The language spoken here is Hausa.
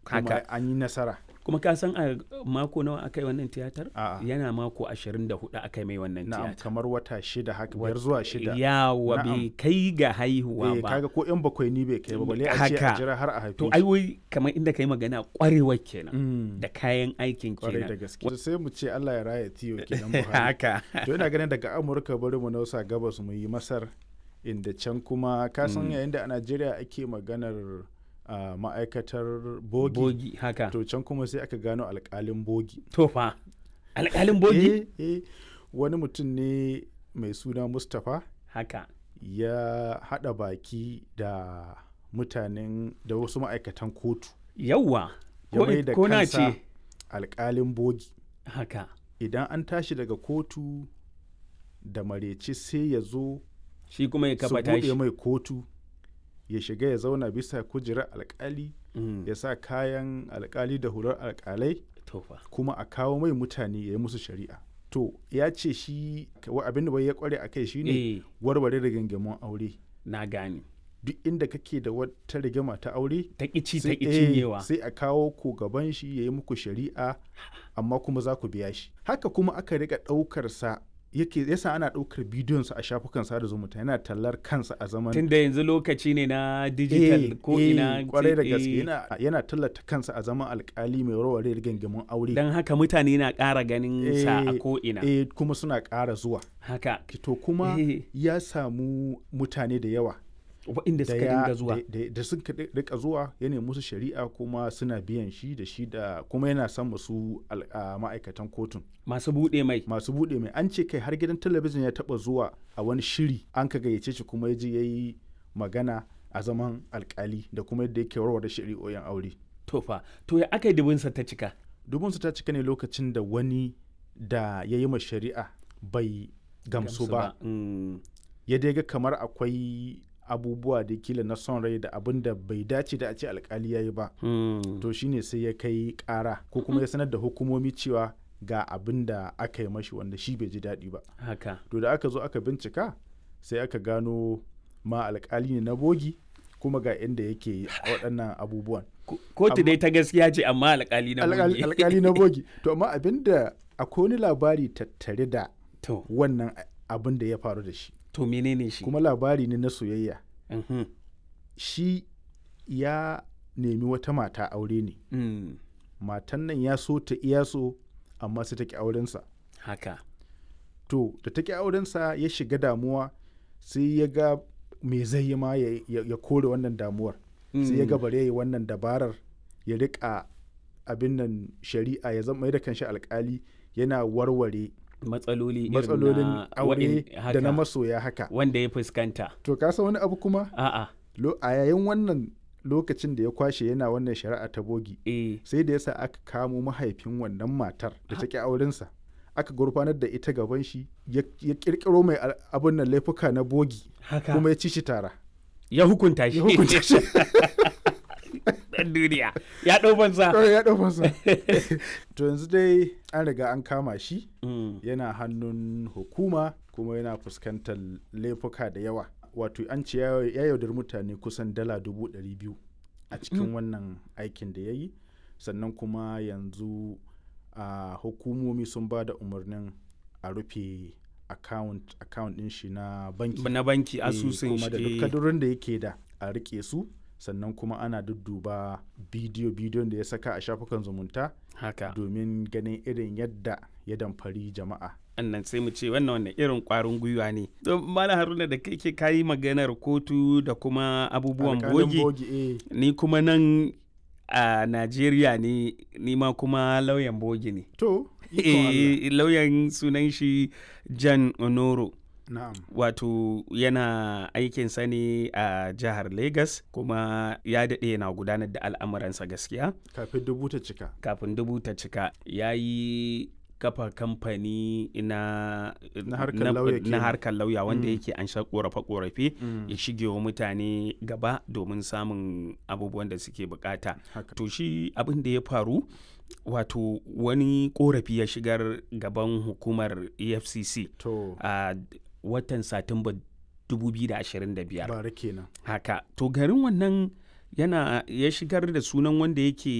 kuma Haka. an yi nasara kuma ka san a mako nawa aka yi wannan tiyatar A'a. yana mako 24 aka yi mai wannan na'am tiyatar kamar wata shida haka biyar zuwa shida yawa Na'am. bai kai ga haihuwa eh ba kaga ko yan bakwai ni bai kai ba balle a ce a Haka. jira har a haife to shi. ai wai kamar inda kai magana kwarewar kenan Mm, da kayan aikin kwarai da kenan gaske sai mu ce Allah ya raya tiyo kenan Buhari haka to ina ganin daga Amurka bari mu nausa gabas mu yi Masar inda can kuma ka san yayin da a Najeriya ake maganar ah, ma'aikatar bogi bogi haka to can kuma sai aka gano alkalin bogi to fa alƙalin bogi eh, eh, wani mutum ne mai suna Mustapha haka ya haɗa baki da mutanen da wasu ma'aikatan kotu yawwa ya ko, mai da ko na kansa ce alkalin bogi haka idan an tashi daga kotu da mareci sai ya zo shi kuma ya su kafa buɗe tashi mai kotu ya shiga ya zauna bisa kujerar alkali Mm, ya sa kayan alkali da hular alkalai to fa kuma a kawo mai mutane ya yi musu shari'a to ya ce shi wa abin da bai ya kware a kai shine eh warware rigingimun aure na gane duk inda kake da wata rigima ta aure ta ƙici ta sai- ƙi eh, cinyewa sai a kawo ku gaban shi ya yi muku shari'a amma kuma za ku biya shi haka kuma aka riga ɗaukar sa yake yasa ana ɗaukar bidiyon sa a shafukan sada zumunta yana tallar kansa a zaman tunda yanzu lokaci ne na digital ko ina kwarai da eh, gaske yana, yana tallata kansa a zaman alkali mai warware rigingimun aure don haka mutane na ƙara ganin sa a Eh, ko ina eh, kuma suna ƙara zuwa haka to kuma Eh. ya samu mutane da yawa waɗanda da suka ya- dinga zuwa da- da- da suka ri- rika zuwa ya nemi musu shari'a kuma suna biyan shi da shi da kuma yana son musu al- a ma'aikatan kotun masu buɗe mai masu buɗe mai an ce kai har gidan talabijin ya taɓa zuwa a wani shiri an ka gayyace shi kuma ya je ya yi magana a zaman alkali da kuma yadda yake warware shari'o'in aure to fa to ya aka yi dubinsa ta cika dubinsu ta cika ne lokacin da wani da ya yi ma shari'a bai gamsu ba Mm, ya dai ga kamar akwai abubuwa da kila na son rai da abin da bai dace da a ce alkali ya yi ba mm. to shine sai ya kai kara ko kuma ya sanar da hukumomi cewa ga abin da aka yi mashi wanda shi bai ji daɗi ba haka to da aka zo aka bincika sai aka gano ma alkali ne na bogi kuma ga inda yake waɗannan abubuwan Ko- kotu Amma- dai ta gaskiya ce amma alƙali na Alƙal- bogi. alkali na bogi to amma abin da akwai wani labari tattare da to wannan abin da ya faru da shi to menene shi kuma labari ne na soyayya Mhm. shi ya nemi wata mata aure ne Mm, matan nan ya so ta iya so amma sai ta ki aurensa haka to da ta ki aurensa ya shiga damuwa sai ya ga me zai yi ma ya, ya- ya kore wannan damuwar sai ya ga Mm. bare ya yi wannan dabarar ya rika abin nan shari'a ya zama mai da kanshi alkali yana warware matsaloli irin matsalolin na aure waɗin- da haka, na masoya haka wanda ya fuskanta to ka san wani abu kuma a'a Lo- a yayin wannan lokacin da ya kwashe yana wannan shari'a ta bogi eh sai da yasa aka kamo mahaifin wannan matar da ta ki aurensa aka gurfanar da ita gaban shi ya ya kirkiro mai al- abin nan laifuka na bogi haka kuma ya ci shi tara ya hukunta shi ya hukunta shi dan duniya ya ɗau banza kawai ya ɗau masa to yanzu dai an riga an kama shi Mm, yana hannun hukuma kuma yana fuskantar laifuka da yawa wato an ce ya ya yaudar mutane kusan dala dubu ɗari biyu a cikin wannan aikin da ya yi sannan kuma yanzu a hukumomi sun ba da umarnin a rufe account account ɗin shi na banki na banki Eh, asusun kuma da duk shi kadurin da yake da a rike su sannan kuma ana dudduba bidiyo bidiyon da ya saka a shafukan zumunta haka domin ganin irin yadda ya damfari jama'a annan sai mu ce wannan wannan irin kwarin gwiwa ne don mala haruna da kake kayi maganar kotu da kuma abubuwan Alƙalin bogi eh. ni kuma nan a najeriya ne ni ma kuma lauyan bogi ne To, ikon Allah. Eh, lauyan sunan shi jan onoro Na'am. wato yana aikinsa ne a jihar lagos kuma ya daɗe yana gudanar da al'amuransa gaskiya Kafin dubu ta cika. kafin dubu ta cika ya yi kafa kamfani na Na harkar lauya na kenan. harkar lauya wanda Mm. yake an sha korafe-korafe Mm. ya shige wa mutane gaba domin samun abubuwan da suke bukata Haka. to shi abin da ya faru wato wani korafi ya shigar gaban hukumar efcc To, a watan satumba 2025 bara kenan. haka to garin wannan yana ya shigar da sunan wanda yake